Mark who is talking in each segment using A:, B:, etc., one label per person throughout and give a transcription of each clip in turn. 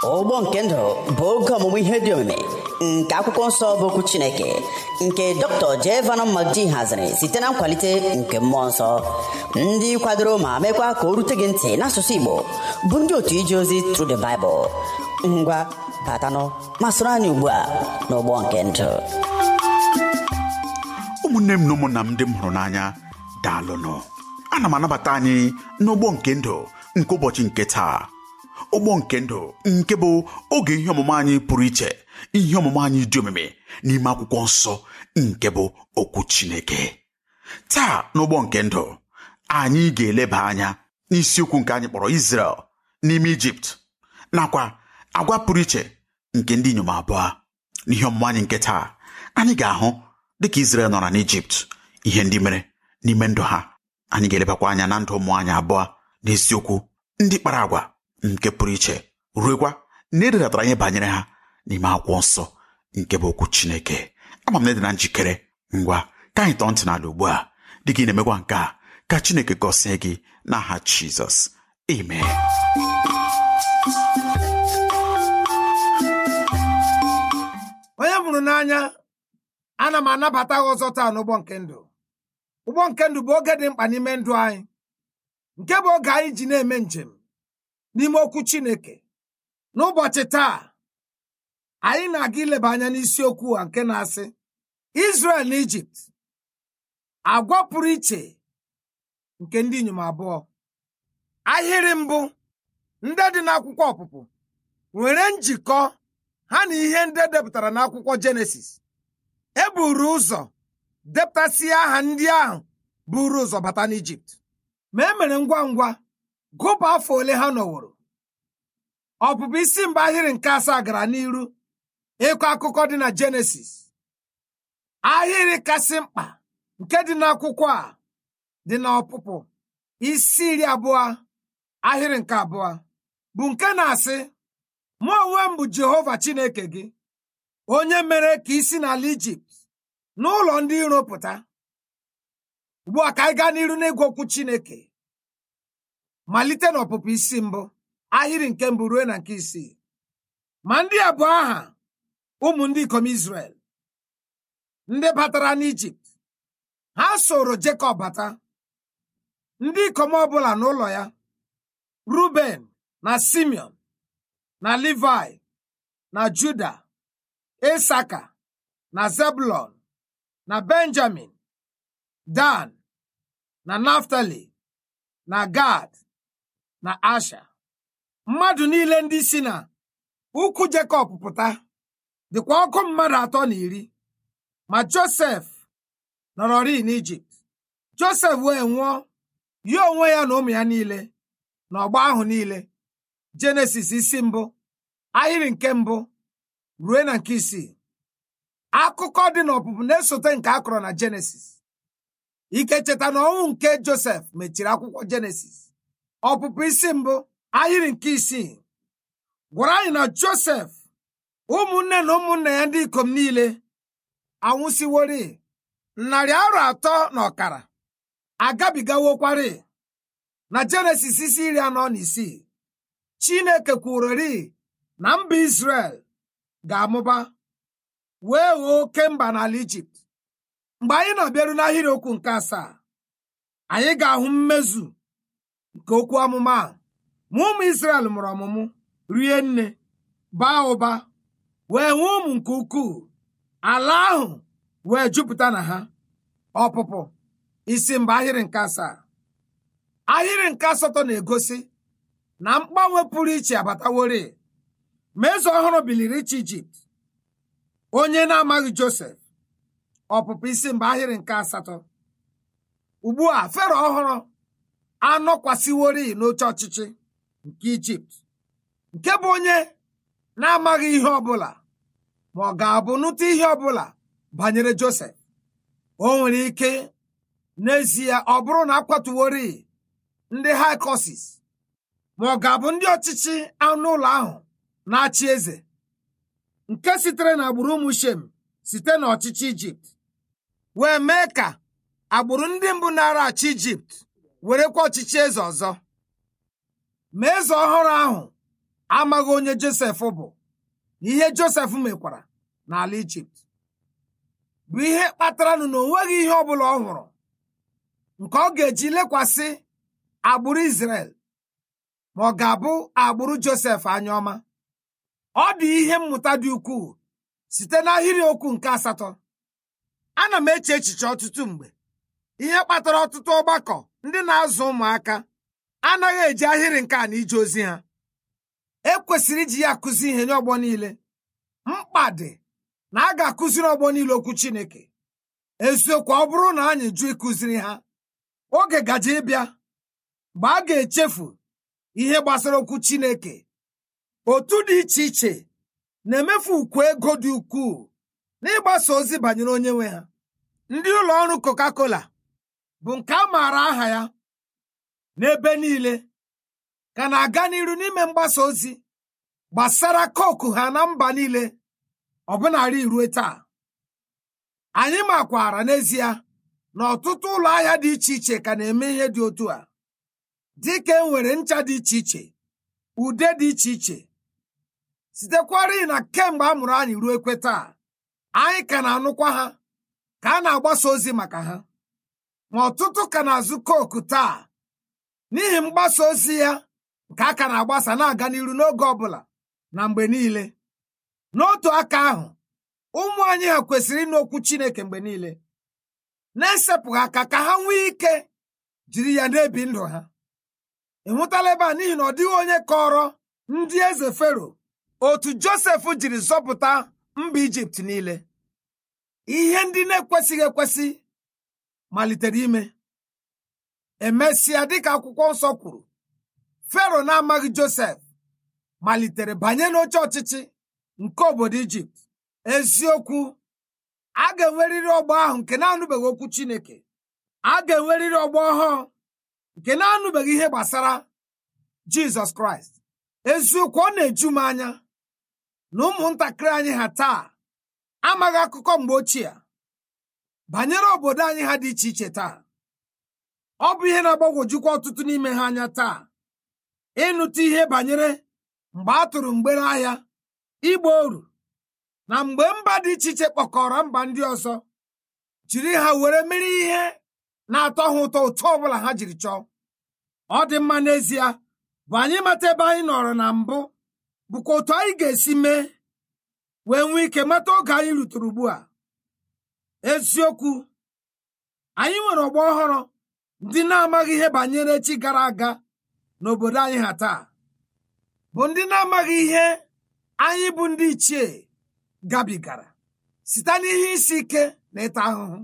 A: ụgbọ nke ndụ bụ oge ọmụmụ ihe dị omimi nke akwụkwọ nsọ bụ okwu chineke nke dr jevanọ magdi haziri site na nkwalite nke mmụọ nsọ ndị kwadoro ma mekwa ka o rute gị ntị n'asụsụ igbo bụ ndị otu ije ozi Through the Bible ngwa batanụ ma soro anyị ugbu a n'ụgbọ nke ndụ
B: ụmụnne m na ụmụnna m ndị m hụrụ n'anya daalụnụ ana m anabata anyị n'ụgbọ nke ndụ nke ụbọchị nke taa ụgbọ nke ndụ nke bụ oge ihe ọmụmụ anyị pụrụ iche ihe ọmụmụ anyị dị omimi n'ime akwụkwọ nsọ nke bụ okwu chineke taa n'ụgbọ nke ndụ anyị ga-eleba anya n'isiokwu nke anyị kpọrọ Israel n'ime Ijipt nakwa agwa pụrụ iche nke ndị inyom abụọ n'ihe ọmụmụ anyị nke taa anyị ga-ahụ dịka Israel nọra n'Ijipt ihe ndị mere n'ime ndụ ha anyị ga-elebakwa anya na ndụ ụmụ anyị abụọ n'isiokwu ndị kpara agwa nke pụrụ iche ruekwa na ededatara ihe banyere ha n'ime akwụkwọ nsọ nke bụ okwu Chineke ama m na dị na njikere ngwa ka anyị tọọ ntị n'ala ugbu a dịka ị na-emekwa nke a ka Chineke gọzie gị n'aha Jizọs amen
C: onye mụrụ n'anya ana m anabata gị ọzọ taa n'ụgbọ nke ndụ ụgbọ nke ndụ bụ oge dị mkpa n'ime ndụ anyị nke bụ oge anyị ji na-eme njem n'ime okwu Chineke n'ụbọchị taa anyị na-aga ileba anya n'isiokwu a nke na-asị Israel na Ijipt agwa pụrụ iche nke ndị inyom abụọ ahịrị mbụ ndị dị n'akwụkwọ ọpụpụ nwere njikọ ha na ihe ndị edepụtara n'akwụkwọ Jenesis e buru ụzọ depụtasịa aha ndị ahụ buru ụzọ bata n'Ijipt ma e mere ngwa ngwa gụpụ afọ ole ha nọworo ọpụpụ isi mba ahịrị nke asaa gara n'iru ịkọ akụkọ dị na Jenesis ahịrị kasị mkpa nke dị n'akwụkwọ a dị na ọpụpụ isi iri abụọ ahịrị nke abụọ bụ nke na-asị mụ onwe m bụ Jehova Chineke gị onye mere ka isi n'ala Ijipt n'ụlọ ndị iro pụta ugbu a ka anyị gaa n'iru n'ịgwa okwu Chineke malite n'ọpụpụ isi mbụ ahịrị nke mbụ ruo na nke isii ma ndị a bụ aha ụmụ ndị ikom Izrel ndị batara n'Ijipt ha soro Jekọb bata ndị ikom ọbụla n'ụlọ ya Ruben na Simeon na Livai na Juda Isaka na Zebulon na Benjamin Dan na Naftali na Gad na Asha mmadụ niile ndị si na ukwu Jekọb pụta dịkwa ọkụ mmadụ atọ na iri ma Josef nọrọrị n'Ijipt Josef wee nwụọ ya onwe ya na ụmụ ya niile na ọgba ahụ niile Jenesis isi mbụ ahịrị nke mbụ ruo na nke isii akụkọ dị n'ọpụpụ na-esote nke a kọrọ na Jenesis ike cheta na ọnwụ nke Josef mechiri akwụkwọ Jenesis ọpụpụ isi mbụ ahịrị nke isii gwara anyị na Josef ụmụnne na ụmụnna ya ndị ikom niile anwụsiworị narị arọ atọ na ọkara agabigawokwari na Jenesis isi iri anọ na isii Chineke kwurori na mba Izrel ga-amụba wee ghọọ oke mba n'ala Ijipt mgbe anyị na-abịaru n'ahịrị okwu nke asaa anyị ga-ahụ mmezu nke okwu amụma a ma ụmụ Izrel mụrụ ọmụmụ rie nne baa ụba wee nwee ụmụ nke ukwuu ala ahụ wee jupụta na ha ọpụpụ isi mba ahịrị nke asaa ahịrị nke asatọ na-egosi na mgbanwe pụrụ iche abataworị ma eze ọhụrụ biliri ịchị Ijipt onye na-amaghị Josef ọpụpụ isi mba ahịrị nke asatọ ugbu a fero ọhụrụ anọkwasịworị n'oche ọchịchị nke Ijipt nke bụ onye na-amaghị ihe ọbụla ma ọ ga-abụ nụta ihe ọbụla banyere Josef o nwere ike n'ezie ọ bụrụ na akwatuworị ndị haikosis ma ọ ga-abụ ndị ọchịchị anụ ụlọ ahụ na-achị eze nke sitere na agbụrụ ụmụ Shem site n'ọchịchị Ijipt wee mee ka agbụrụ ndị mbụ nara achị Ijipt werekwa ọchịchị eze ọzọ ma eze ọhụrụ ahụ amaghị onye josef bụ na ihe josef mekwara n'ala ijipt bụ ihe kpataranụ na o nweghị ihe ọ bụla ọ hụrụ nke ọ ga-eji lekwasị agbụrụ Izrel ma ọ ga-abụ agbụrụ Josef anya ọma ọ dị ihe mmụta dị ukwuu site n'ahịrị okwu nke asatọ ana m eche echiche ọtụtụ mgbe ihe kpatara ọtụtụ ọgbakọ ndị na-azụ ụmụaka anaghị eji ahịrị nke a na ije ozi ha ekwesịrị iji ya akụzi ihe nye ọgbọ niile mkpa dị na a ga-akụziri ọgbọ niile okwu Chineke eziokwu ọ bụrụ na anyị jụ ịkụziri ha oge gaje ịbịa mgbe a ga-echefu ihe gbasara okwu Chineke otu dị iche iche na-emefu ukwu ego dị ukwuu n'ịgbasa ozi banyere onye nwe ha ndị ụlọ ọrụ Coca-Cola bụ nke a maara aha ya n'ebe niile ka na-aga n'iru n'ime mgbasa ozi gbasara koku ha na mba niile ọbụnarị ruo taa anyị makwara n'ezie na ọtụtụ ụlọ ahịa dị iche iche ka na-eme ihe dị otu a dịka e nwere ncha dị iche iche ude dị iche iche sitekwara na kemgbe a mụrụ anyị ruo ekwe taa anyị ka na-anụkwa ha ka a na-agbasa ozi maka ha ma ọtụtụ ka na-azụ koku taa n'ihi mgbasa ozi ya nke a ka na-agbasa na-aga n'iru n'oge ọbụla na mgbe niile n'otu aka ahụ ụmụ anyị ha kwesịrị ịnụ okwu Chineke mgbe niile na-esepụghị aka ka ha nwee ike jiri ya na-ebi ndụ ha ị hụtala ebe a n'ihi na ọ dịghị onye kọrọ ndị eze Fero otu Josef jiri zọpụta mba Ijipt niile ihe ndị na-ekwesịghị ekwesị malitere ime emesịa dịka akwụkwọ nsọ kwuru Fero na-amaghị Josef malitere banye n'oche ọchịchị nke obodo Ijipt eziokwu a ga-enwerịrị ọgbọ ahụ nke na-anụbeghị okwu Chineke a ga-enwerịrị ọgbọ ọhụụ nke na-anụbeghị ihe gbasara Jizọs Kraịst eziokwu ọ na-eju m anya na ụmụntakịrị anyị ha taa amaghị akụkọ mgbe ochie banyere obodo anyị ha dị iche iche taa ọ bụ ihe na-agbagwojukwa ọtụtụ n'ime ha anya taa ịnụta ihe banyere mgbe a tụrụ mgbere ahịa igba oru na mgbe mba dị iche iche kpọkọrọ mba ndị ọzọ jiri ha were mere ihe na-atọ ha ụtọ ụtọ ọbụla ha jiri chọọ ọ dị mma n'ezie bụ anyị mata ebe anyị nọrọ na mbụ bụkwa otu anyị ga-esi mee wee nwee ike mata oge anyị rutere ugbu a eziokwu anyị nwere ọgbọ ọhụrụ ndị na-amaghị ihe banyere echi gara aga n'obodo anyị ha taa bụ ndị na-amaghị ihe anyị bụ ndị ichie gabigara site n'ihe isi ike na ịta ahụhụ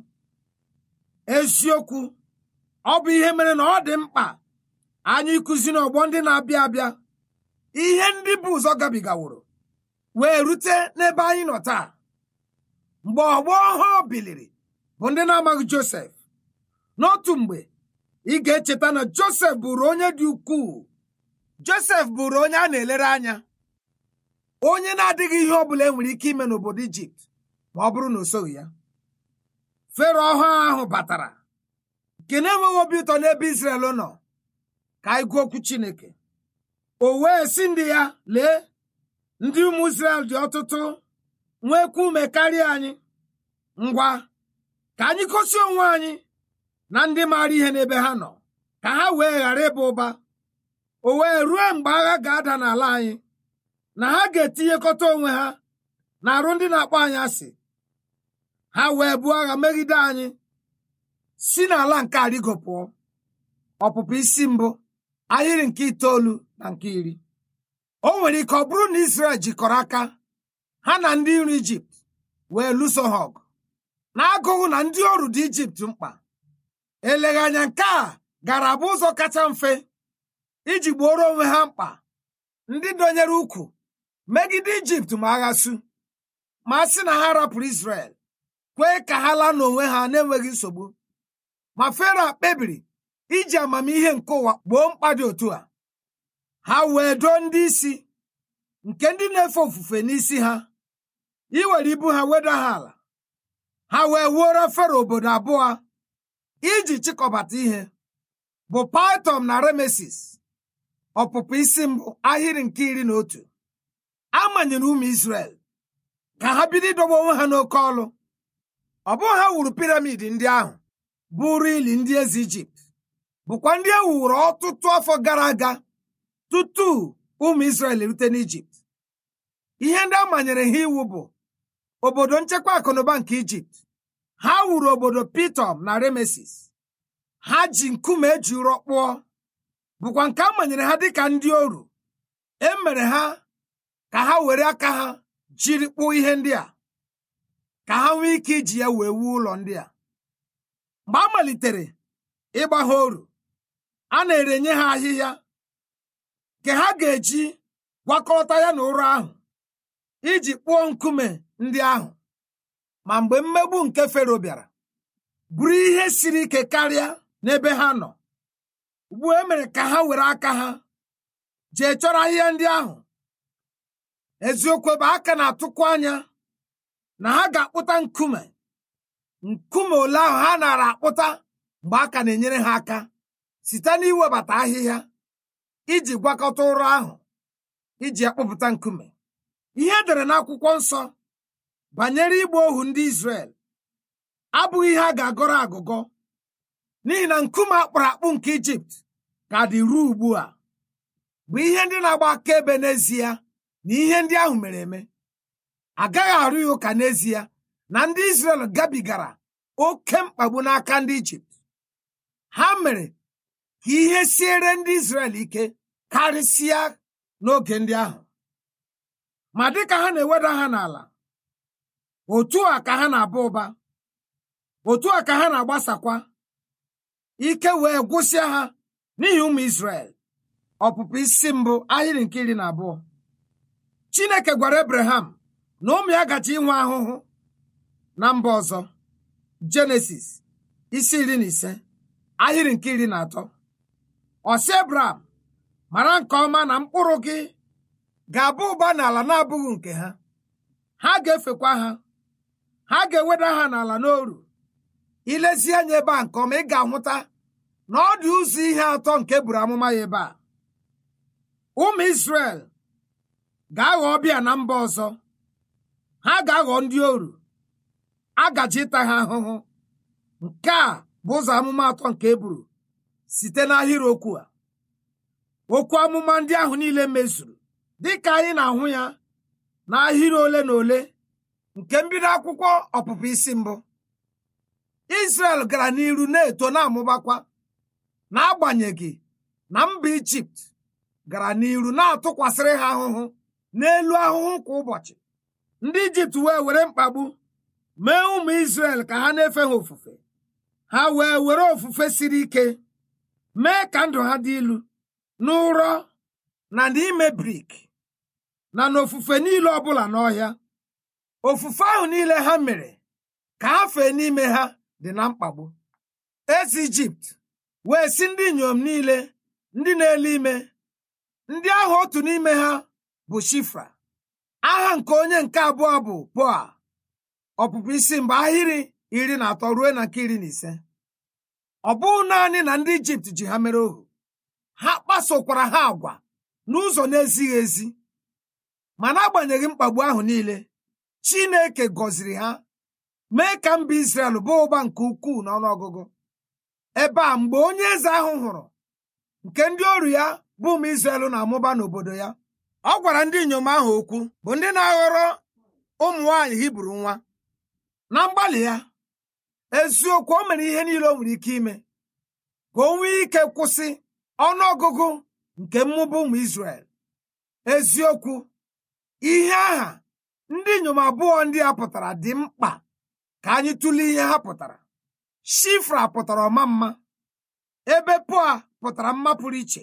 C: eziokwu ọ bụ ihe mere na ọ dị mkpa anyị kụzi n'ọgbọ ndị na-abịa abịa ihe ndị bụ ụzọ gabigaworo wee rute n'ebe anyị nọ taa mgbe ọgbọ ọhụụ biliri bụ ndị na-amaghị Josef n'otu mgbe ị ga-echeta na Josef bụrụ onye dị ukwuu Josef bụrụ onye a na-elere anya onye na-adịghị ihe ọ bụla e nwere ike ime n'obodo Ijipt ma ọ bụrụ na o soghị ya Fero ọhụụ ahụ batara nke na-enweghị obi ụtọ n'ebe Izrel nọ ka anyị gụọ okwu Chineke o wee sị ndị ya lee ndị ụmụ Izrel dị ọtụtụ nwekwa ume karịa anyị ngwa ka anyị gosi onwe anyị na ndị maara ihe n'ebe ha nọ ka ha wee ghara ịba ụba o wee ruo mgbe agha ga-ada n'ala anyị na ha ga-etinyekọta onwe ha na arụ ndị na-akpọ anyị asị ha wee buo agha megide anyị si n'ala nke arịgo pụọ ọpụpụ isi mbụ ahịrị nke itoolu na nke iri o nwere ike ọ bụrụ na Izrel jikọrọ aka ha na ndị nri Ijipt wee lụso ha ọgụ na-agụghụ na ndị ọrụ dị Ijipt mkpa eleghị anya nke a gara abụ ụzọ kacha mfe iji gbuoro onwe ha mkpa ndị dọnyere ukwu megide Ijipt ma agha su ma a sị na ha rapụrụ Izrel kwee ka ha laa n'onwe ha na-enweghị nsogbu ma Fero kpebiri iji amamihe nke ụwa gboo mkpa dị otu a ha wee doo ndị isi nke ndị na-efe ofufe n'isi ha iwere ibu ha weda ha ala ha wee wuoro Fero obodo abụọ iji chịkọbata ihe bụ Paitom na Ramesis ọpụpụ isi mbụ ahịrị nke iri na otu a manyere ụmụ Izrel ka ha bido idobe onwe ha n'oke ọlụ ọ bụghị ha wuru piramid ndị ahụ bụrụ ili ndị eze Ijipt bụkwa ndị e wuru ọtụtụ afọ gara aga tutu ụmụ Izrel erute n'Ijipt ihe ndị a manyere ha iwu bụ obodo nchekwa akụnụba nke Ijipt ha wuru obodo Pitom na Remesis ha ji nkume eji ụrọ kpụọ bụkwa nke a manyere ha dịka ndị oru e mere ha ka ha were aka ha jiri kpụọ ihe ndị a ka ha nwee ike iji ya wee wuo ụlọ ndị a mgbe a malitere ịgba ha oru a na-erenye ha ahịhịa nke ha ga-eji gwakọta ya na ụrọ ahụ iji kpụọ nkume ndị ahụ ma mgbe mmegbu nke fero bịara bụrụ ihe siri ike karịa n'ebe ha nọ ugbu e mere ka ha were aka ha jee chọrọ ahịhịa ndị ahụ eziokwu ebe aka na-atụkwu anya na ha ga-akpụta nkume nkume ole ahụ ha nara akpụta mgbe aka na-enyere ha aka site n'iwebata ahịhịa iji gwakọta ụrọ ahụ iji akpụpụta nkume ihe edere n'akwụkwọ nsọ banyere igba ohu ndị Izrel abụghị ihe a ga-agọrọ agụgọ n'ihi na nkume akpụrụ akpụ nke Ijipt ka dị ruo ugbu a bụ ihe ndị na-agba akaebe n'ezie na ihe ndị ahụ mere eme agaghị arụ ya ụka n'ezie na ndị Izrel gabigara oke mkpagbu n'aka ndị Ijipt ha mere ka ihe siere ndị Izrel ike karịsịa n'oge ndị ahụ ma dịka ha na-eweda ha n'ala otu a ka ha na-aba ụba otu a ka ha na-agbasakwa ike wee gwụsịa ha n'ihi ụmụ Izrel ọpụpụ isi mbụ ahịrị nke iri na abụọ Chineke gwara Abraham na ụmụ ya gaji inwe ahụhụ na mba ọzọ Jenesis isi iri na ise ahịrị nke iri na atọ ọsị Abraham mara nke ọma na mkpụrụ gị ga-abụ ụba n'ala na-abụghị nke ha ha ga-efekwa ha ha ga-eweda ha n'ala n'oru ilezi anya ebe a nke ọma ị ga-ahụta na ọ dị ụzọ ihe atọ nke buru amụma ya ebe a ụmụ Izrel ga-aghọ ọbịa na mba ọzọ ha ga-aghọ ndị oru agaji ịta ha ahụhụ nke a bụ ụzọ amụma atọ nke eburu site n'ahịrịokwu a okwu amụma ndị ahụ niile mezuru dịka anyị na-ahụ ya n'ahịrị ole na ole nke mbido akwụkwọ ọpụpụ isi mbụ Izrel gara n'iru na-eto na-amụbakwa n'agbanyeghị na mba Ijipt gara n'iru na-atụkwasịrị ha ahụhụ n'elu ahụhụ kwa ụbọchị ndị Ijipt wee were mkpagbu mee ụmụ Izrel ka ha na-efe ha ofufe ha wee were ofufe siri ike mee ka ndụ ha dị ilu n'ụrọ na n'ime brik na n'ofufe niile ọbụla n'ọhịa ofufe ahụ niile ha mere ka ha fee n'ime ha dị na mkpagbu eze Ijipt wee si ndị inyom niile ndị na-ele ime ndị ahụ otu n'ime ha bụ Shifra aha nke onye nke abụọ bụ Poa ọpụpụ isi mgbe ahịrị iri na atọ ruo na nke iri na ise ọ bụghị naanị na ndị Ijipt ji ha mere ohu ha kpasokwara ha agwa n'ụzọ na-ezighị ezi ma n'agbanyeghị mkpagbu ahụ niile Chineke gọziri ha mee ka mba Izrel baa ụba nke ukwuu n'ọnụọgụgụ ebe a mgbe onye eze ahụ hụrụ nke ndị ọrụ ya bụ ụmụ Izrel na-amụba n'obodo ya ọ gwara ndị inyom ahụ okwu bụ ndị na-aghọrọ ụmụ nwaanyị Hibru nwa na mgbalị ya eziokwu o mere ihe niile o nwere ike ime ka o nwee ike kwụsị ọnụọgụgụ nke mmụba ụmụ Izrel eziokwu ihe aha ndị inyom abụọ ndị a pụtara dị mkpa ka anyị tụlee ihe ha pụtara Shifra pụtara ọma mma ebe Poa pụtara mma pụrụ iche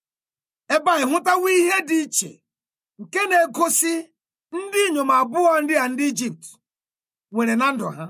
C: ebe a hụtawo ihe dị iche nke na-egosi ndị inyom abụọ ndị a ndị Ijipt nwere na ndụ ha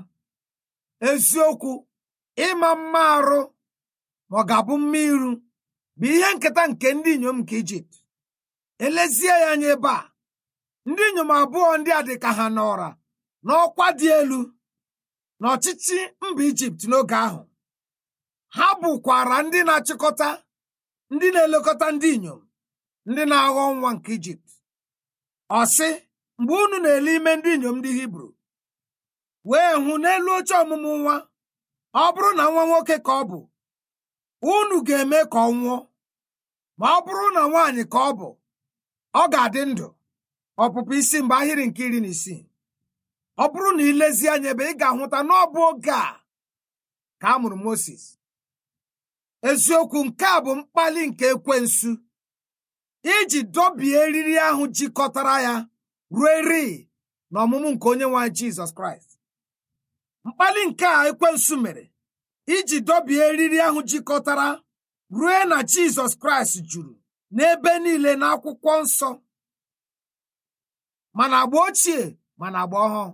C: eziokwu ịma mma arụ ma ọ ga-abụ mma iru bụ ihe nketa nke ndị inyom nke Ijipt elezie ya anya ebe a ndị inyom abụọ ndị a dị ka ha nọra n'ọkwa dị elu n'ọchịchị mba Ijipt n'oge ahụ ha bụkwara ndị na-achịkọta ndị na-elekọta ndị inyom ndị na-aghọ nwa nke ijipt ọ sị mgbe unu na-ele ime ndị inyom ndị hibru wee hụ n'elu oche ọmụmụ nwa ọ bụrụ na nwa nwoke ka ọ bụ unu ga-eme ka ọ nwụọ ma ọ bụrụ na nwaanyị ka ọ bụ ọ ga-adị ndụ ọpụpụ isi mgbe ahịrị nke iri na isii ọ bụrụ na ilezi anya ebe ị ga-ahụta na ọ bụ oge a ka a mụrụ Moses eziokwu nke a bụ mkpali nke ekwensu iji dọbie eriri ahụ jikọtara ya ruo eri na ọmụmụ nke onye nwe anyị Jizọs Kraịst mkpali nke a ekwensu mere iji dọbie eriri ahụ jikọtara ruo na Jizọs Kraịst juru n'ebe niile n'akwụkwọ nsọ mana agba ochie mana agba ọhụụ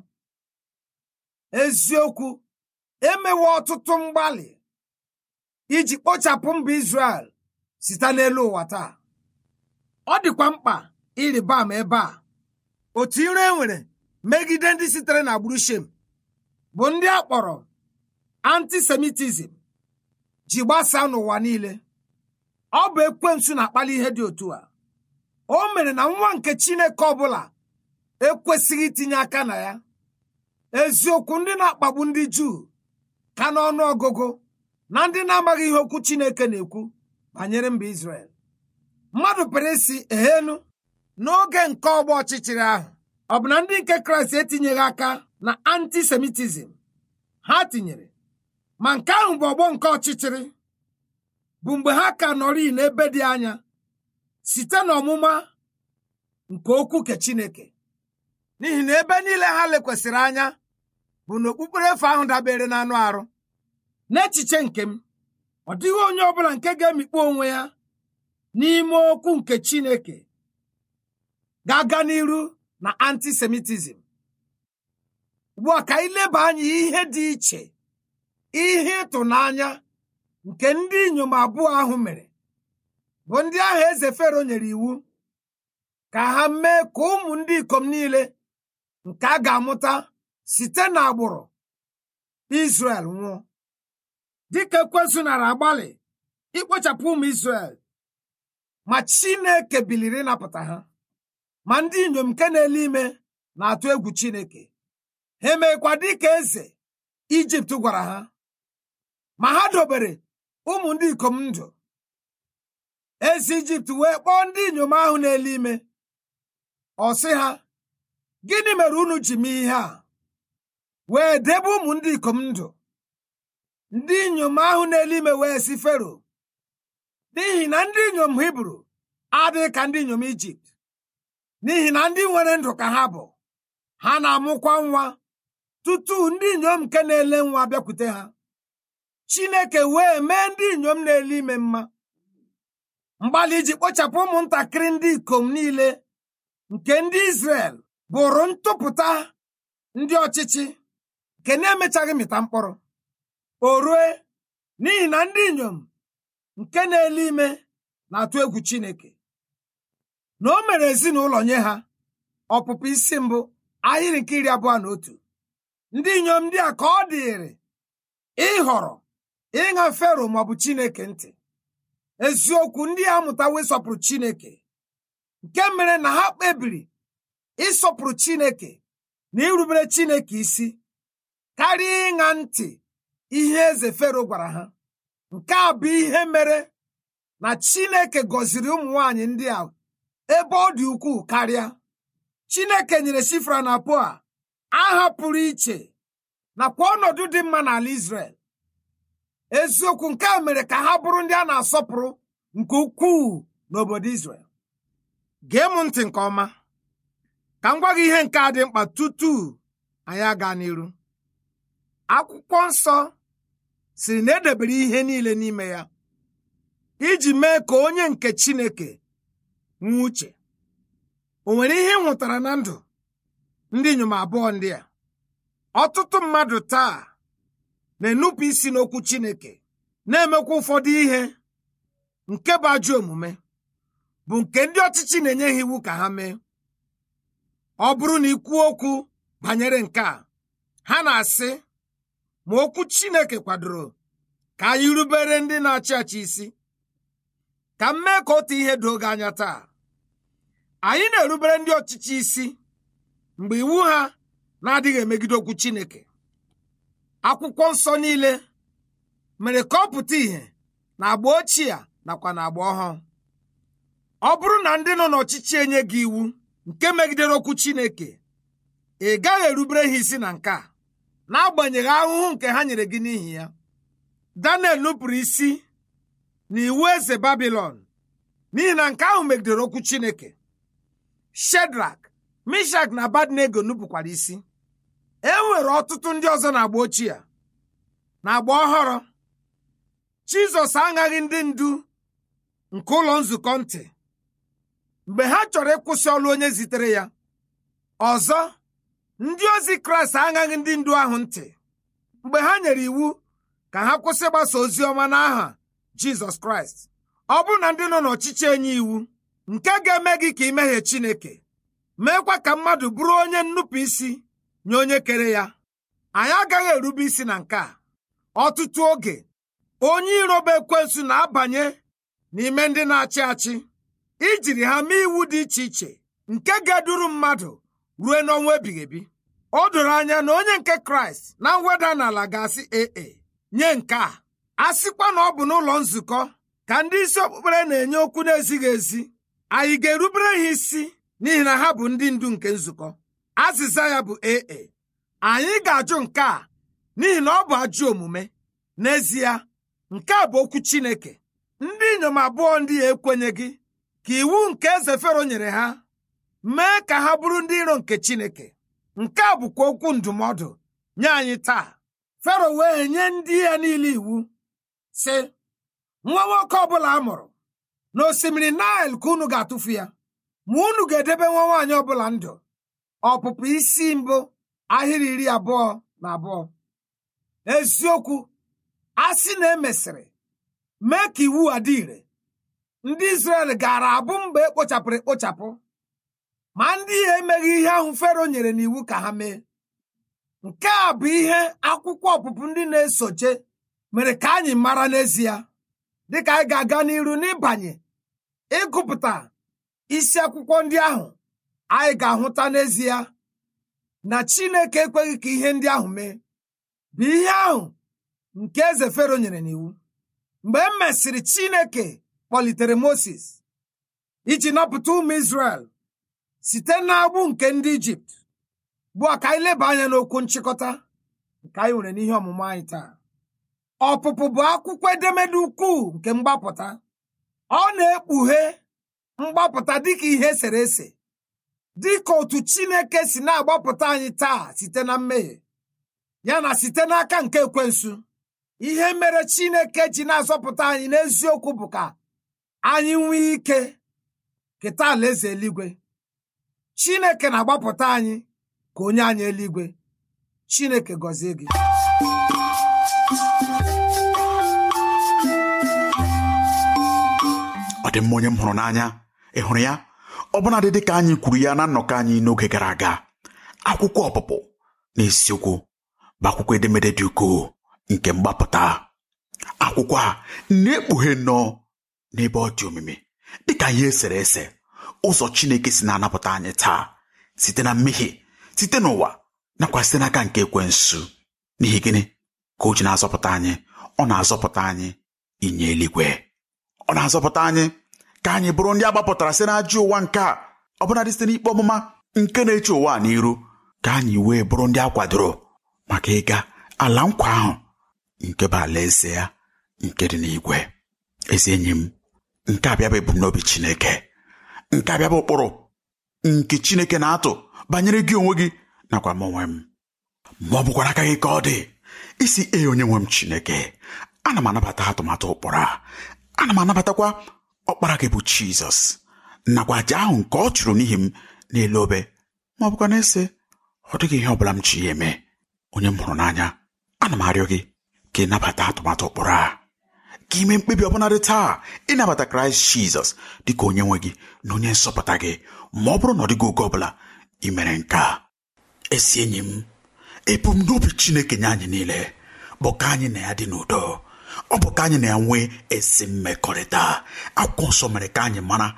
C: eziokwu emewe ọtụtụ mgbalị iji kpochapụ mba Izrel site n'elu ụwa taa ọ dịkwa mkpa ịrịba ama ebe a otu ire e nwere megide ndị sitere na agbụrụ Shem bụ ndị a kpọrọ antisemitism ji gbasaa n'ụwa niile ọ bụ ekwensu na-akpali ihe dị otu a o mere na nwa nke Chineke ọbụla ekwesịghị itinye aka na ya eziokwu ndị na-akpagbu ndị Juu ka n'ọnụ ọgụgụ na ndị na-amaghị ihe okwu Chineke na-ekwu banyere mba Izrel mmadụ pere isi ehenu n'oge nke ọgba ọchịchịrị ahụ ọ bụ na ndị nke Kraịst etinyeghị aka na antisemitism ha tinyere ma nke ahụ bụ ọgbọ nke ọchịchịrị bụ mgbe ha ka nọrị n'ebe dị anya site n'ọmụma nke okwu nke Chineke n'ihi na ebe niile ha lekwasịrị anya bụ na okpukpere efe ahụ dabere n'anụ arụ n'echiche nke m ọ dịghị onye ọbụla nke ga-emikpu onwe ya n'ime okwu nke Chineke ga-aga n'iru na antisemitism ugbu a ka anyị leba anya ihe dị iche ihe ịtụnanya nke ndị inyom abụọ ahụ mere bụ ndị ahụ eze Fero nyere iwu ka ha mee ka ụmụ ndị ikom niile nke a ga-amụta site n'agbụrụ Izrel nwụọ dịka ekwensu nara agbalị ikpochapụ ụmụ Izrel ma Chineke biliri ịnapụta ha ma ndị inyom nke na-ele ime na-atụ egwu Chineke ha emekwa dịka eze Ijipt gwara ha ma ha dobere ụmụ ndị ikom ndụ eze Ijipt wee kpọọ ndị inyom ahụ na-ele ime ọ sị ha gịnị mere unu ji mee ihe a wee debe ụmụ ndị ikom ndụ ndị inyom ahụ na-ele ime wee si Fero n'ihi na ndị inyom Hibru adịghị ka ndị inyom Ijipt n'ihi na ndị nwere ndụ ka ha bụ ha na-amụkwa nwa tutu ndị inyom nke na-ele nwa bịakwute ha Chineke wee mee ndị inyom na-ele ime mma mgbalị iji kpochapụ ụmụntakịrị ndị ikom niile nke ndị Izrel bụrụ ntụpụta ndị ọchịchị nke na-emechaghị mịta mkpụrụ o rue n'ihi na ndị inyom nke na-ele ime na-atụ egwu Chineke na o mere ezinụlọ nye ha ọpụpụ isi mbụ ahịrị nke iri abụọ na otu ndị inyom ndị a ka ọ dịrị ịhọrọ ịṅa Fero maọbụ Chineke ntị eziokwu ndị a amụtawo ịsọpụrụ Chineke nke mere na ha kpebiri ịsọpụrụ Chineke na irubere Chineke isi karịa ịṅa ntị ihe eze Fero gwara ha nke a bụ ihe mere na Chineke gọziri ụmụ nwanyị ndị a ebe ọ dị ukwuu karịa Chineke nyere Shifra na Poa aha pụrụ iche nakwa ọnọdụ dị mma n'ala Izrel eziokwu nke a mere ka ha bụrụ ndị a na-asọpụrụ nke ukwuu n'obodo Izrel gee m ntị nke ọma ka m gwa gị ihe nke a dị mkpa tutu anyị aga n'iru akwụkwọ nsọ siri na edebere ihe niile n'ime ya iji mee ka onye nke Chineke nwee uche o nwere ihe ị hụtara na ndụ ndị inyom abụọ ndị a ọtụtụ mmadụ taa na-enupụ isi n'okwu Chineke na-emekwa ụfọdụ ihe nke bụ ajọ omume bụ nke ndị ọchịchị na-enye ha iwu ka ha mee ọ bụrụ na ikwuo okwu banyere nke a ha na-asị ma okwu Chineke kwadoro ka anyị rubere ndị na-achị achị isi ka m mee ka otu ihe doo gị anya taa anyị na-erubere ndị ọchịchị isi mgbe iwu ha na-adịghị emegide okwu Chineke akwụkwọ nsọ niile mere ka ọ pụta ìhè na agba ochie a nakwa na agba ọhụụ ọ bụrụ na ndị nọ n'ọchịchị enye gị iwu nke megidere okwu Chineke ị gaghị erubere ha isi na nke a n'agbanyeghị ahụhụ nke ha nyere gị n'ihi ya Daniel nupụrụ isi n'iwu eze Babilọn n'ihi na nke ahụ megidere okwu Chineke Shedrak Mishak na Abadnego nupụkwara isi e nwere ọtụtụ ndị ọzọ na-agba ochie na agba ọhụrụ Jizọs aṅaghị ndị ndu nke ụlọ nzukọ ntị mgbe ha chọrọ ịkwụsị ọrụ onye zitere ya ọzọ ndị ozi Kraịst aṅaghị ndị ndu ahụ ntị mgbe ha nyere iwu ka ha kwụsị ịgbasa ozi ọma n'aha Jizọs Kraịst ọ bụrụ na ndị nọ n'ọchịchị enye iwu nke ga-eme gị ka imehie Chineke meekwa ka mmadụ bụrụ onye nnupụ isi nye onye kere ya anyị agaghị erube isi na nke a ọtụtụ oge onye iroba ekwensu na-abanye n'ime ndị na-achị achị ijiri ha mee iwu dị iche iche nke ga-eduru mmadụ ruo n'ọnwa ebighị ebi o doro anya na onye nke kraịst na mweda n'ala ga-asị ee nye nke a a sịkwa na ọ bụ n'ụlọ nzukọ ka ndị isi okpukpere na-enye okwu na-ezighị ezi anyị ga-erubere ha isi n'ihi na ha bụ ndị ndu nke nzukọ azịza ya bụ ee anyị ga-ajụ nke a n'ihi na ọ bụ ajọ omume n'ezie nke a bụ okwu Chineke ndị inyom abụọ ndị ya ekwenyeghị ka iwu nke eze Fero nyere ha mee ka ha bụrụ ndị iro nke Chineke nke a bụkwa okwu ndụmọdụ nye anyị taa Fero wee nye ndị ya niile iwu sị nwa nwoke ọbụla a mụrụ n'osimiri Naịl ka unu ga-atụfu ya ma unu ga-edebe nwa nwaanyị ọbụla ndụ ọpụpụ isi mbụ ahịrị iri abụọ na abụọ eziokwu a sị na emesịrị mee ka iwu a dị ire ndị Izrel gaara abụ mgbe ekpochapụrụ ekpochapụ ma ndị ihe emeghị ihe ahụ Fero nyere n'iwu ka ha mee nke a bụ ihe akwụkwọ ọpụpụ ndị na-esoche mere ka anyị mara n'ezie dịka anyị ga-aga n'iru n'ịbanye ịgụpụta isi akwụkwọ ndị ahụ anyị ga-ahụta n'ezie na Chineke ekweghị ka ihe ndị ahụ mee bụ ihe ahụ nke eze Fero nyere n'iwu mgbe e mesịrị Chineke kpọlitere Moses iji napụta ụmụ Izrel site n'agbụ nke ndị Ijipt bụ ka anyị leba anya n'okwu nchịkọta nke anyị nwere n'ihe ọmụmụ anyị taa ọpụpụ bụ akwụkwọ edemede ukwuu nke mgbapụta ọ na-ekpughe mgbapụta dịka ihe esere ese dịka otu Chineke si na-agbapụta anyị taa site na mmehie ya na site n'aka nke ekwensu ihe mere Chineke ji na-azọpụta anyị n'eziokwu bụ ka anyị nwee ike keta alaeze eluigwe Chineke na-agbapụta anyị ka onye anyị eluigwe Chineke gọzie gị
B: ọ dị mma onye m hụrụ n'anya ị hụrụ ya ọbụnadị dị ka anyị kwuru ya na nnọkọ anyị n'oge gara aga akwụkwọ ọpụpụ na isiokwu bụ akwụkwọ edemede dị ukwuu nke mgbapụta akwụkwọ a na-ekpughe nnọọ n'ebe ọ dị omimi dịka ihe esere ese ụzọ Chineke si na-anapụta anyị taa site na mmehie site n'ụwa nakwa site n'aka nke ekwensu n'ihi gịnị ka o ji na-azọpụta anyị ọ na-azọpụta anyị inye eluigwe ọ na-azọpụta anyị ka anyị bụrụ ndị agbapụtara site n'ajọ ụwa nke a ọbụnadị site n'ikpe ọmụma nke na-eche ụwa n'iru ka anyị wee bụrụ ndị a kwadoro maka ịga ala nkwa ahụ nke bụ alaeze ya nke dị n'igwe ezi enyi m nke abịa bụ ebumnobi Chineke nke abịa bụ ụkpụrụ nke Chineke na-atụ banyere gị onwe gị nakwa m onwe m ma ọ bụkwara aka gị ka ọ dị isi ee onye nwe m Chineke ana m anabata atụmatụ ụkpụrụ a ana m anabatakwa ọkpara gị bụ Jizọs nakwa aja ahụ nke ọ chụrụ n'ihi m n'elu obe ma ọ bụkwa na-ese ọ dịghị ihe ọ bụla m ji ya eme onye m hụrụ n'anya ana m arịọ gị ka ị nabata atụmatụ ụkpụrụ a ka ime mkpebi ọbụladị taa ịnabata kraịst jizọs dịka onye nwe gị na onye nsọpụta gị ma ọ bụrụ na ọ dịghị oge ọbụla ị mere nke a esi enyi m ebumnobi chineke nye anyị niile bụ ka anyị na ya dị n'udo ọ bụ ka anyị na ya nwee ezi mmekọrịta akwụkwọ nsọ mere ka anyị mara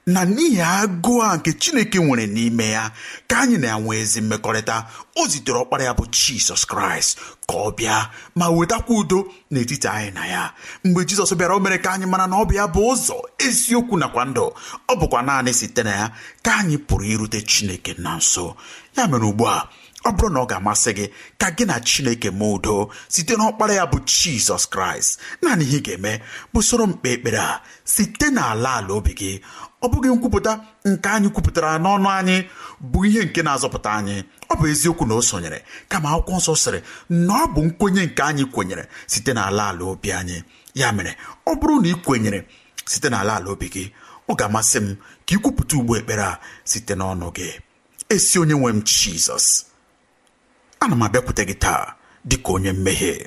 B: na n'ihi agụụ a nke chineke nwere n'ime ya ka anyị na-enwe ezi mmekọrịta o zitere ọkpara ya bụ jizọs kraịst ka ọ bịa ma wetakwa udo n'etiti anyị na ya mgbe jizọs bịara o mere ka anyị mara na ọ bụ ya bụ ụzọ eziokwu nakwa ndụ ọ bụkwa naanị site na ya ka anyị pụrụ irute chineke na nso ya mere ugbu a ọ bụrụ na ọ ga-amasị gị ka gị na chineke mee udo site n'ọkpara ya bụ jizọs kraịst naanị ihe ị ga-eme bụ soro mkpe ekpere a site n'ala ala obi gị ọ bụghị nkwupụta nke anyị kwupụtara n'ọnụ anyị bụ ihe nke na-azọpụta anyị ọ bụ eziokwu na o sonyere kama akwụkwọ nsọ sịrị na ọ bụ nkwenye nke anyị kwenyere site n'ala ala obi anyị ya mere ọ bụrụ na ị kwenyere site n'ala ala obi gị ọ ga-amasị m ka ị kwupụta ugbo ekpere a site n'ọnụ gị esi onye nwe m jizọs ana m abịakwute gị taa dịka onye mmehie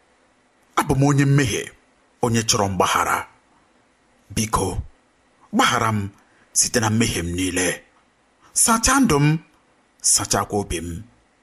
B: abụ m onye mmehie onye chọrọ mgbaghara biko gbaghara m site na mmehie m niile sachaa ndụ m sachakwa obi m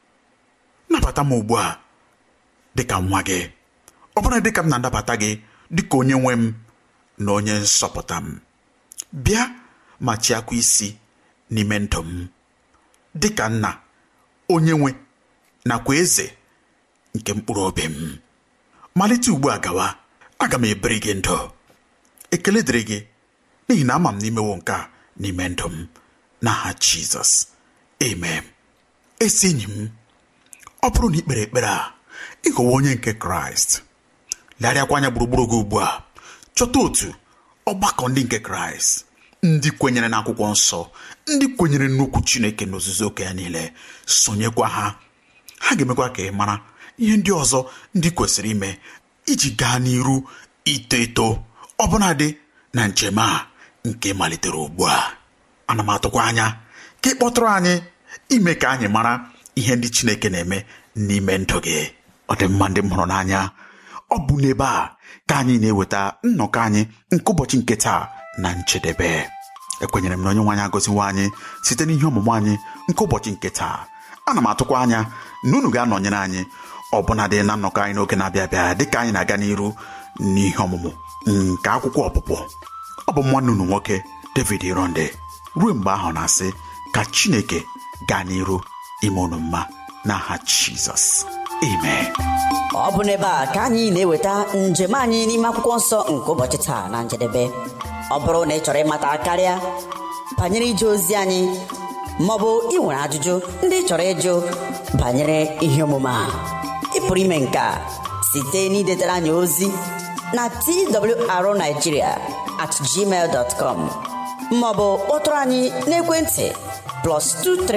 B: nabata m ugbu a dịka nwa gị ọ bụrụ dịka m na-anabata gị dịka onye nwe m na onye nsọpụta m bịa ma chịakwa isi n'ime ndụ m dịka nna onye nwe nakwa eze nke mkpụrụ obi m malite ugbu a gawa aga m ebiri gị ndụ ekele dịrị gị n'ihi na ama m n'imewo nke a n'ime ndụ m n'aha jizọs amen esi enyi m ọ bụrụ na ikpere ekpere a ịghọwa onye nke kraịst legharịakwa anya gburugburu gị ugbu a chọta otu ọgbakọ ndị nke kraịst ndị kwenyere n'akwụkwọ nsọ ndị kwenyere n'okwu chineke n'ozuzu oke ya niile sonyekwa ha ha ga-emekwa ka ị mara ihe ndị ọzọ ndị kwesịrị ime iji gaa n'iru ito eto ọbụnadị na njem a nke malitere ugbu a ana m atụkwa anya ka ị kpọtụrụ anyị ime ka anyị mara ihe ndị chineke na-eme n'ime ndụ gị ọ dị mma ndị m hụrụ n'anya ọ bụ n'ebe a ka anyị na-eweta nnọkọ anyị nke ụbọchị nke taa na njedebe ekwenyere m na onye nwe anyị agọziwo anyị site n'ihe ọmụmụ anyị nke ụbọchị nke taa ana m atụkwa anya na unu ga-anọnyere anyị ọbụnadị na nnọkọ anyị n'oge na-abịa abịa dịka anyị na-aga n'iru n'ihe ọmụmụ nke akwụkwọ ọpụpụ ọ bụ nwanne unu nwoke David Ironde ruo mgbe ahụ na-asị ka Chineke gaa n'iru ime unu mma n'aha Jizọs amen
A: ọ bụ n'ebe a ka anyị na-eweta njem anyị n'ime akwụkwọ nsọ nke ụbọchị taa na njedebe ọ bụrụ na ị chọrọ ịmata karịa banyere ije ozi anyị maọbụ ị nwere ajụjụ ndị ị chọrọ ịjụ banyere ihe omume a ị pụrụ ime nke a site n'idetara anyị ozi na twrnigeria at gmail dot com maọbụ kpọtụrụ anyị n'ekwentị plus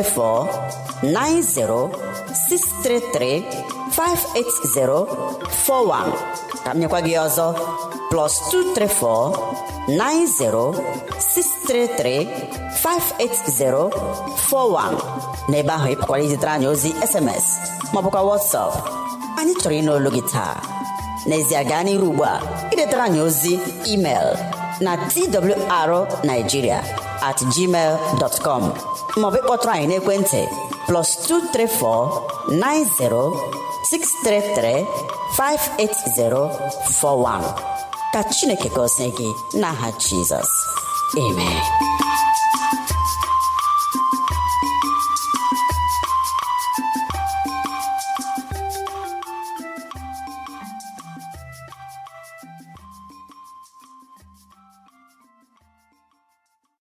A: 234 90 633 58041 ka m nyekwa gị ọzọ plus 234 90 633 58041 n'ebe ahụ ị pụkwara izitere anyị ozi sms maọbụkwa whatsapp anyị chọrọ ịnụ olu gị taa n'ezie gaa n'iru ugbu a idetara anyị ozi email na twrnigeria at gmail dot com maọbụ ịkpọtụrụ anyị n'ekwentị plus 234 90 633 58041 ka chineke gọzie gị n'aha jizọs amen